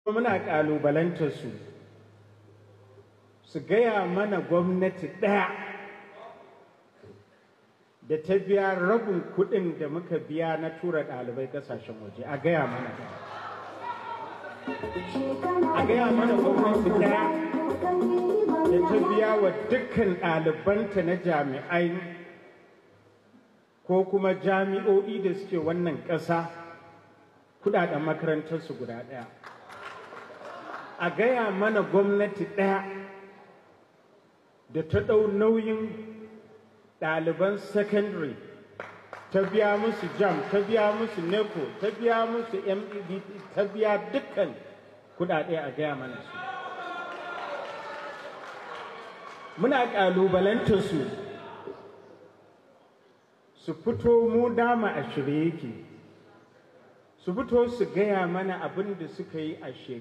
muna ƙalubalantar su su gaya mana gwamnati ɗaya da ta biya rabin kuɗin da muka biya na tura ɗalibai ƙasashen waje a gaya mana a gaya mana gwamnati ɗaya da ta biya wa dukkan ɗalibanta na jami'ai ko kuma jami'o'i da suke wannan ƙasa kuɗaɗen makarantarsu guda ɗaya a gaya mana gwamnati ɗaya da ta ɗau nauyin ɗaliban secondary ta biya musu jam ta biya musu neco ta biya musu med ta biya dukkan kuɗaɗe a gaya mana su muna ƙalubalantar su su fito mu dama a shirye yake su fito su gaya mana abin da suka yi a shekaru